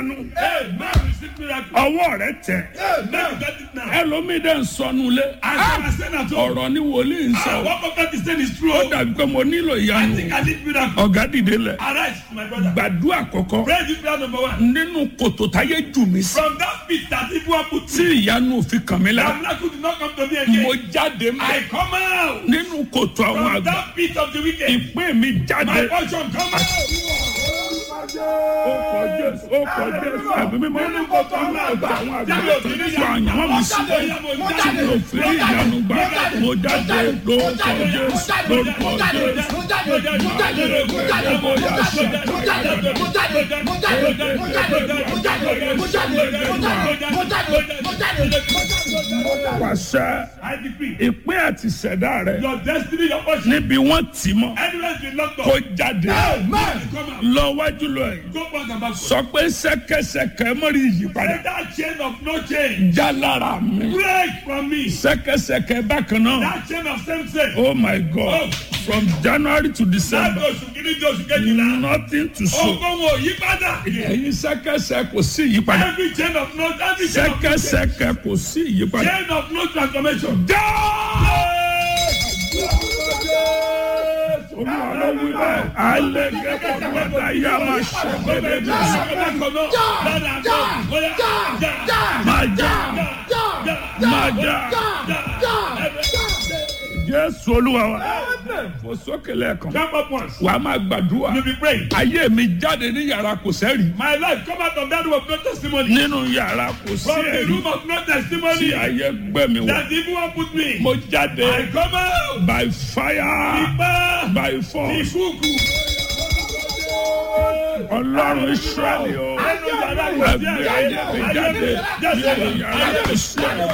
Amen. Receive miracle. ọwọ́ rẹ tẹ̀ Amen. Get it now. ẹlòmíì dẹ̀ ń sọnù lé As I was saying at home, ọ̀rọ̀ ni wòlíì ń ah, sọ what prophet is saying is true. ó dàbí pé mo nílò I ìyanu think I need miracle. ọ̀gá dìde lẹ̀ Arise, my brother. gbàdúrà kọ̀kọ́ Pray this prayer number one. nínú kòtò táyé jù mí sí From that pit that people have put tí ìyanu òfin kàn mí that lára miracle did not come to me mo again. jáde mọ́ I come out nínú kòtò àwọn from àgbà that pit of the wicked. ìpín mi My jáde portion come out. ó kọ jésù ó kọ jésù ẹ̀mí mímọ́ nínú kòtò àwọn àgbà àwọn àgbà tó ń sọ àyànwó mi sí tí mo fi rí ìyanu gbà mo jáde lórúkọ jésù lórúkọ jésù pàṣẹ I decree ìpín àti ìṣẹ̀dá rẹ your destiny, your portion, níbi wọ́n tì mọ́ anywhere been locked kó up. jáde Amen. Come out. lọ wájú lọ yìí Go back and back. sọ pé ṣẹ̀kẹ̀ṣẹ̀kẹ̀ mọ́rí ìyípadà Let that chain of no change já lára mi break from me. ṣẹ̀kẹ̀ṣẹ̀kẹ̀ bákan náà That chain of same sex. oh my god from january to Láti december oṣù kìíní di oṣù kejìlá. nothing to show Ogun wo yí padà. ẹ̀yin ṣẹ̀kẹ̀ṣẹ̀ kò sí ìyípadà Every chain of no every chain of no change. ṣẹ̀kẹ̀ṣẹ̀kẹ̀ kò sí ìyípadà Chain of no transformation. já olúwa ló wí bẹ́ẹ̀ alẹ́ gẹ́gẹ́ bọ́dá yá máa ṣe gbẹ́dẹ́ bí sọ máa já máa já jésù olúwa wa fò sókè lẹ́ẹ̀kan Jump up once. wàá máa gbàdúrà You be praying. ayé mi jáde ní yàrá kò sẹ́rì My life come out of that room of no testimony. nínú yàrá kò sí From the ẹ̀rí room of no tí testimony. ayé gbẹ mi wọ That evil one put me. mo jáde I come out. by fire Ipa. by force Ìkúùkù. ọlọ́run israẹli o Ẹnu yàrá kò sí ẹgbẹ́ ayé mi jáde nínú yàrá kò sí ẹ̀rí.